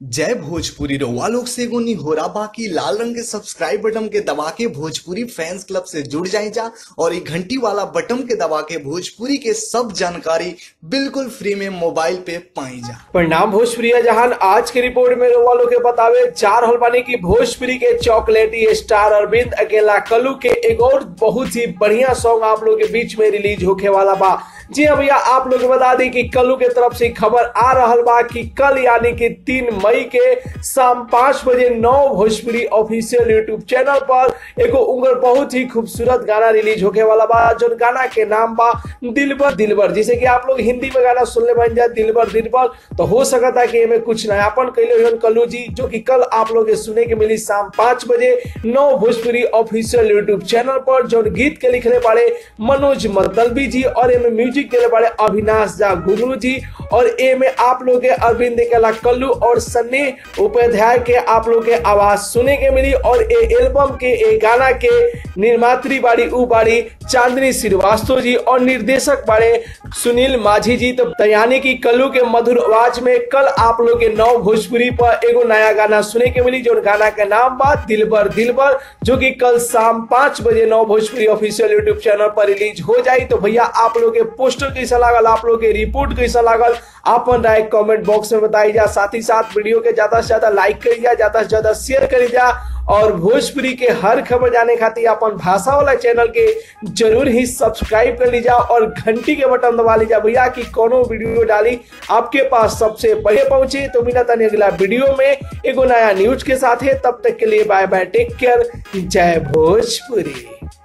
जय भोजपुरी रउआ लोग से एगो निहोरा बाकी लाल रंग के सब्सक्राइब बटन के दबा के भोजपुरी फैंस क्लब से जुड़ जाए जा और ये घंटी वाला बटन के दबा के भोजपुरी के सब जानकारी बिल्कुल फ्री में मोबाइल पे पाई जा परिणाम भोजपुरी जहान आज की रिपोर्ट में रउआ लोग के बतावे चार होल बानी की भोजपुरी के चॉकलेटी स्टार अरविंद अकेला कलू के एक और बहुत ही बढ़िया सॉन्ग आप लोग के बीच में रिलीज होके वाला बा जी हाँ भैया आप लोग के बता दी कि कलू के तरफ से खबर आ रहल बा कि कल यानी कि तीन मई के शाम पांच बजे नौ भोजपुरी ऑफिशियल यूट्यूब चैनल पर एगो उंगर बहुत ही खूबसूरत गाना रिलीज होके वाला बा जो गाना के नाम बा दिलबर दिलबर जिसे कि आप लोग हिंदी में गाना सुनले बन जाए दिलबर दिलबर तो हो सकता है कि एमे कुछ नयापन कैले हुए कल्लू जी जो कि कल आप लोग के सुने के मिली शाम पांच बजे नौ भोजपुरी ऑफिशियल यूट्यूब चैनल पर जो गीत के लिखले पड़े मनोज मतलबी जी और एमे म्यूजिक के लिए बड़े अविनाश झा गुगलू जी और ए में आप लोग के अरविंद केला कल्लू और सन्नी उपाध्याय के आप लोग के आवाज सुने के मिली और ए एल्बम के ए गाना के निर्मात्री बाड़ी उ बाड़ी चांदनी श्रीवास्तव जी और निर्देशक बाड़े सुनील माझी जी तो यानी कि कल्लू के मधुर आवाज में कल आप लोग के नौ भोजपुरी पर एगो नया गाना सुने के मिली जो गाना के नाम बा दिलबर दिलबर जो कि कल शाम पांच बजे नौ भोजपुरी ऑफिशियल यूट्यूब चैनल पर रिलीज हो जाई तो भैया आप लोग के पोस्टर कैसा लागल आप लोग के रिपोर्ट कैसा लागल अपन राय कमेंट बॉक्स में बताई जा साथ ही साथ वीडियो के ज्यादा से ज्यादा लाइक करी जा ज्यादा से ज्यादा शेयर करी जा और भोजपुरी के हर खबर जाने खातिर अपन भाषा वाला चैनल के जरूर ही सब्सक्राइब कर लीजा और घंटी के बटन दबा लीजा भैया कि कोनो वीडियो डाली आपके पास सबसे पहले पहुंचे तो मिला तनी अगला वीडियो में एगो नया न्यूज के साथ है तब तक के लिए बाय बाय टेक केयर जय भोजपुरी